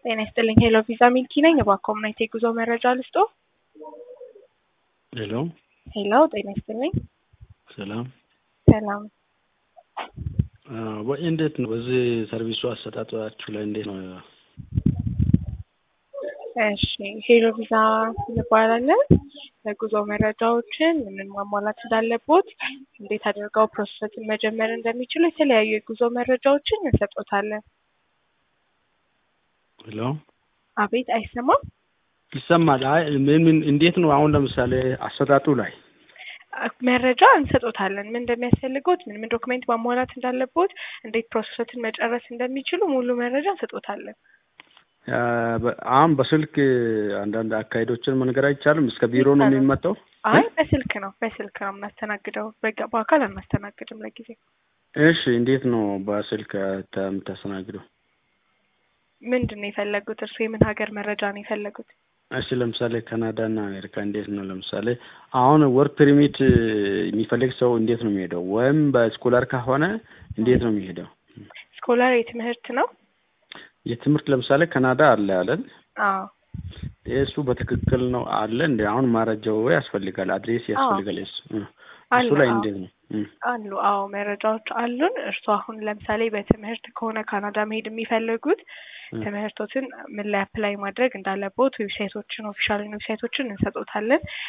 ጤና ይስጥልኝ ሄሎ ቪዛ ሚልኪ ነኝ። እባክዎ ምን አይነት የጉዞ መረጃ ልስጦ? ሄሎ ሄሎ ጤና ይስጥልኝ። ሰላም ሰላም ወይ እንዴት ነው በዚህ ሰርቪሱ አሰጣጣችሁ ላይ እንዴት ነው? እሺ ሄሎ ቪዛ እንባላለን። የጉዞ መረጃዎችን ምን ማሟላት እንዳለቦት፣ እንዴት አድርገው ፕሮሰስን መጀመር እንደሚችሉ የተለያዩ የጉዞ መረጃዎችን እንሰጦታለን። ሄሎ አቤት አይሰማም? ይሰማል። አይ ምን ምን እንዴት ነው አሁን ለምሳሌ አሰጣጡ ላይ መረጃ እንሰጦታለን። ምን እንደሚያስፈልጎት፣ ምን ምን ዶክሜንት ማሟላት እንዳለቦት፣ እንዴት ፕሮሰስን መጨረስ እንደሚችሉ ሙሉ መረጃ እንሰጦታለን። አሁን በስልክ አንዳንድ አካሄዶችን መንገር አይቻልም? እስከ ቢሮ ነው የሚመጣው? አይ በስልክ ነው በስልክ ነው የምናስተናግደው። በጋ- በአካል አናስተናግድም ለጊዜው። እሺ እንዴት ነው በስልክ የምታስተናግደው? ምንድን ነው የፈለጉት? እርሱ የምን ሀገር መረጃ ነው የፈለጉት? እሺ ለምሳሌ ካናዳ እና አሜሪካ እንዴት ነው? ለምሳሌ አሁን ወርክ ፐርሚት የሚፈልግ ሰው እንዴት ነው የሚሄደው? ወይም በስኮላር ከሆነ እንዴት ነው የሚሄደው? ስኮላር የትምህርት ነው? የትምህርት ለምሳሌ ካናዳ አለ አለን አዎ እሱ በትክክል ነው አለ እንደ አሁን መረጃው ያስፈልጋል፣ አድሬስ ያስፈልጋል። እሱ አለ፣ እሱ ላይ አዎ። እንዴት ነው? እም፣ አሉ አዎ መረጃዎች አሉን። እርሱ አሁን ለምሳሌ በትምህርት ከሆነ ካናዳ መሄድ የሚፈልጉት እም። ትምህርቶትን ምን ላይ አፕላይ ማድረግ እንዳለቦት ዌብሳይቶችን ኦፊሻል ዌብሳይቶችን እንሰጦታለን።